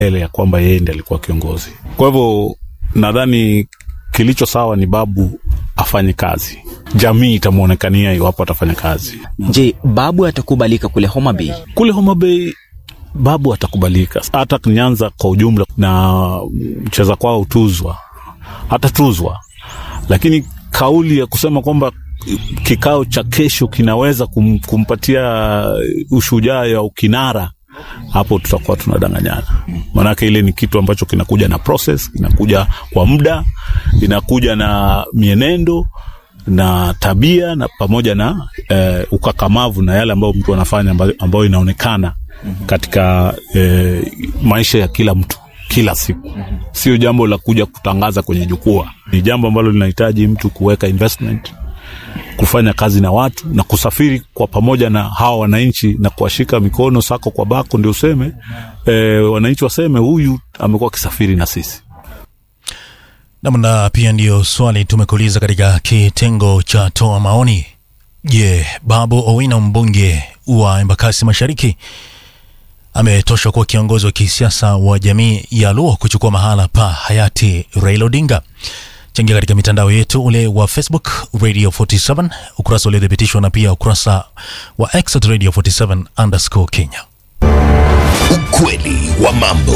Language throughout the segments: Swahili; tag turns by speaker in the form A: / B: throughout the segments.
A: ele ya kwamba yeye ndiye alikuwa kiongozi. Kwa hivyo nadhani kilicho sawa ni babu afanye kazi, jamii itamwonekania iwapo atafanya kazi.
B: Je, babu atakubalika kule Homa Bay?
A: Kule Homa Bay babu atakubalika, hata Nyanza kwa ujumla, na mcheza kwao utuzwa, atatuzwa, lakini kauli ya kusema kwamba kikao cha kesho kinaweza kum, kumpatia ushujaa ya ukinara hapo tutakuwa tunadanganyana, maanake ile ni kitu ambacho kinakuja na process, kinakuja kwa muda, inakuja na mienendo na tabia na pamoja na eh, ukakamavu na yale ambayo mtu anafanya ambayo, ambayo inaonekana katika eh, maisha ya kila mtu kila siku. Sio jambo la kuja kutangaza kwenye jukwaa, ni jambo ambalo linahitaji mtu kuweka investment kufanya kazi na watu na kusafiri kwa pamoja na hawa wananchi na kuwashika mikono sako kwa bako, ndio useme e, wananchi waseme huyu amekuwa akisafiri na sisi.
C: Namna pia ndiyo swali tumekuuliza katika kitengo cha toa maoni. Je, Babu Owino mbunge wa Embakasi Mashariki ametosha kuwa kiongozi wa kisiasa wa jamii ya Luo kuchukua mahala pa hayati Raila Odinga? Changia katika mitandao yetu ule wa Facebook Radio 47 ukurasa uliothibitishwa na pia ukurasa wa X at Radio 47 underscore Kenya.
D: Ukweli wa mambo.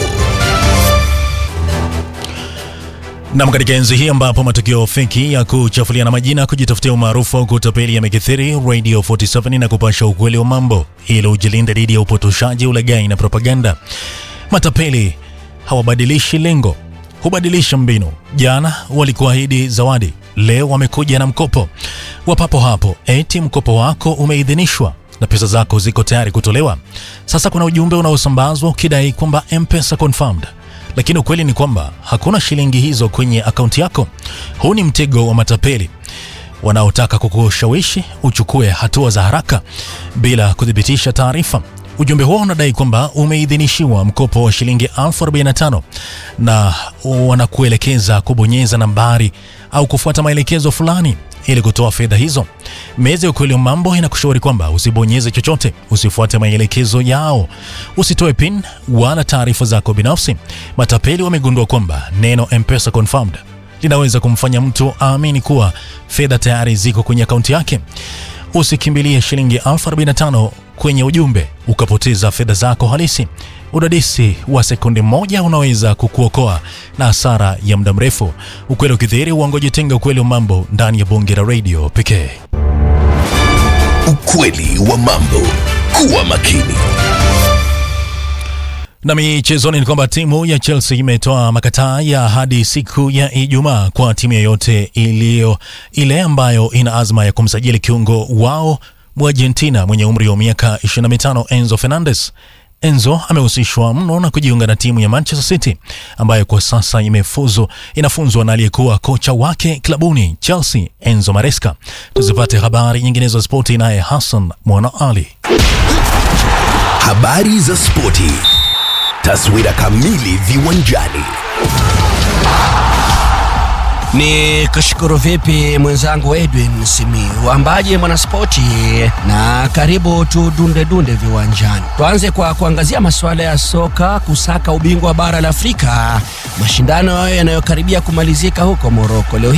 C: Nam, katika enzi hii ambapo matukio feki ya kuchafuliana majina, kujitafutia umaarufu au kutapeli yamekithiri, Radio 47 na kupasha ukweli wa mambo ili ujilinde dhidi ya upotoshaji, ulaghai na propaganda. Matapeli hawabadilishi lengo, hubadilisha mbinu. Jana walikuahidi zawadi, leo wamekuja na mkopo wa papo hapo, eti mkopo wako umeidhinishwa na pesa zako ziko tayari kutolewa. Sasa kuna ujumbe unaosambazwa ukidai kwamba M-Pesa confirmed lakini ukweli ni kwamba hakuna shilingi hizo kwenye akaunti yako. Huu ni mtego wa matapeli wanaotaka kukushawishi uchukue hatua za haraka bila kuthibitisha taarifa. Ujumbe huo unadai kwamba umeidhinishiwa mkopo wa shilingi elfu arobaini na tano na wanakuelekeza kubonyeza nambari au kufuata maelekezo fulani ili kutoa fedha hizo. Meza ya ukweli wa mambo inakushauri kwamba usibonyeze chochote, usifuate maelekezo yao, usitoe pin wala taarifa zako binafsi. Matapeli wamegundua kwamba neno M-Pesa confirmed linaweza kumfanya mtu aamini kuwa fedha tayari ziko kwenye akaunti yake. Usikimbilie shilingi elfu arobaini na tano kwenye ujumbe ukapoteza fedha zako halisi. Udadisi wa sekunde moja unaweza kukuokoa na hasara ya muda mrefu. Ukweli ukidhihiri, uongo jitenga. Ukweli wa mambo ndani ya bonge la radio pekee.
D: Ukweli wa mambo. Kuwa makini.
C: Na michezoni ni kwamba timu ya Chelsea imetoa makataa ya hadi siku ya Ijumaa kwa timu yoyote iliyo ile ambayo ina azma ya kumsajili kiungo wao Argentina mwenye umri wa miaka 25 Enzo Fernandez. Enzo amehusishwa mno na kujiunga na timu ya Manchester City ambayo kwa sasa imefuzu inafunzwa na aliyekuwa kocha wake klabuni Chelsea Enzo Maresca. Tuzipate habari nyinginezo za spoti naye Hassan Mwana Ali.
D: Habari za spoti. Taswira kamili viwanjani.
E: Ni kushukuru vipi mwenzangu Edwin Simiu, ambaye mwanaspoti, na karibu tudunde dunde viwanjani. Tuanze kwa kuangazia masuala ya soka kusaka ubingwa wa bara la Afrika, mashindano yanayokaribia kumalizika huko Moroko leo